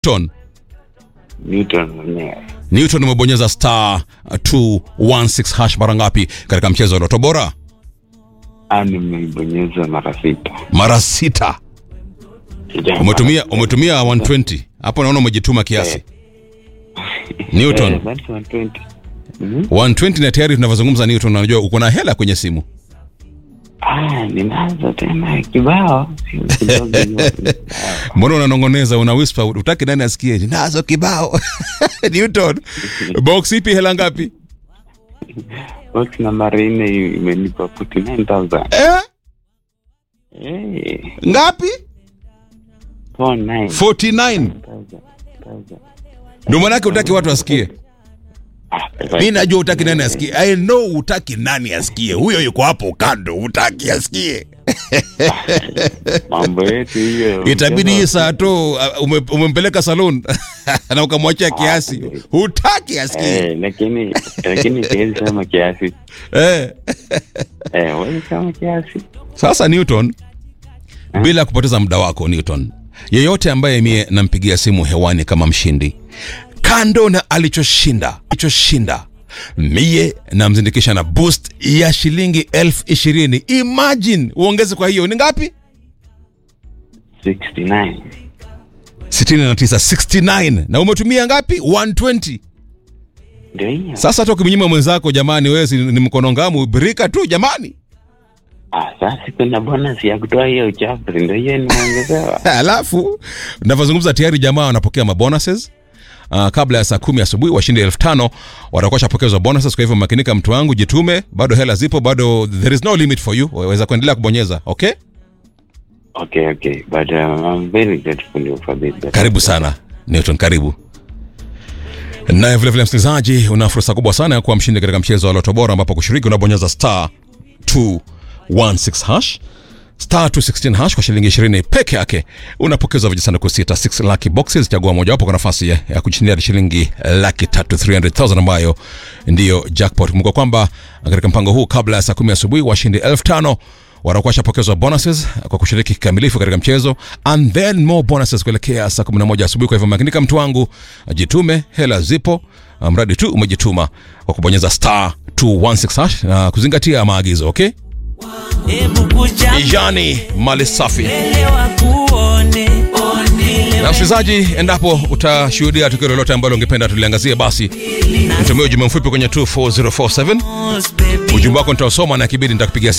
Newton. Newton mwenyewe. Newton umebonyeza star 216 hash mara ngapi katika mchezo wa Loto Bora? Ah, nimeibonyeza mara sita. Mara sita. Sija- Umetumia umetumia 120. Hapo naona umejituma kiasi. Newton Eh, that's 120. Mhm. 120 na tayari tunavyozungumza Newton, unajua uko na hela kwenye simu. Ah, ninazo tena kibao. Sio kidogo hiyo. Mbona unanongoneza una whisper utaki nani asikie? Nazo kibao. Newton. Box ipi hela ngapi? Box nambari nne imenipa 49,000. Eh? Eh, Ngapi? 49. 49. 1,000. Ndio maana yake utaki watu wasikie. Ah, Mi najua utaki nani asikie. I know utaki nani asikie. Huyo yuko hapo kando, utaki asikie. mambo yetu hiyo. Itabidi hii saa tu uh, ume, umempeleka salon na ukamwachia kiasi. Hutaki asikie. Eh, lakini lakini siwezi sema kiasi. Eh. Eh, wewe sema kiasi. Sasa Newton, bila kupoteza muda wako Newton, yeyote ambaye mie nampigia simu hewani kama mshindi, kando na alichoshinda alichoshinda, mie namzindikisha na boost ya shilingi elfu ishirini. Imagine uongeze kwa hiyo ni ngapi? 69. 69 69 na umetumia ngapi 120 Ndio hiyo. sasa hata ukimnyima mwenzako jamani wewe si ni mkono ngamu birika tu jamani Ah, sasa kuna bonus ya kutoa hiyo uchafu ndio hiyo nimeongezewa. alafu navyozungumza tayari jamaa wanapokea mabonuses Uh, kabla ya saa kumi asubuhi washindi elfu tano watakuwa shapokezwa bonuses kwa hivyo makinika mtu wangu jitume bado hela zipo bado there is no limit for you waweza kuendelea kubonyeza okay Okay, okay. But um, I'm very grateful for this. karibu sana newton karibu naye vilevile msikilizaji una fursa kubwa sana ya kuwa mshindi katika mchezo wa loto bora ambapo kushiriki unabonyeza star 216 hash star 216 hash kwa shilingi 20 peke yake unapokezwa vijisanduku sita 6 lucky boxes chagua mojawapo kwa nafasi ya, ya kushindia shilingi laki tatu 300000 ambayo ndiyo jackpot kumbuka kwamba katika mpango huu kabla ya saa kumi asubuhi washindi elfu tano watakuwa washapokezwa bonuses kwa kushiriki kikamilifu katika mchezo and then more bonuses kuelekea saa 11 asubuhi kwa hivyo makinika mtu wangu jitume hela zipo mradi tu umejituma kwa kubonyeza star 216 hash na kuzingatia maagizo okay Hebu kuja yani mali safi elewa kuone one na msikilizaji endapo utashuhudia tukio lolote ambalo ungependa tuliangazie basi nitumie ujumbe mfupi kwenye 24047 baby ujumbe wako nitausoma na kibidi nitakupigia simu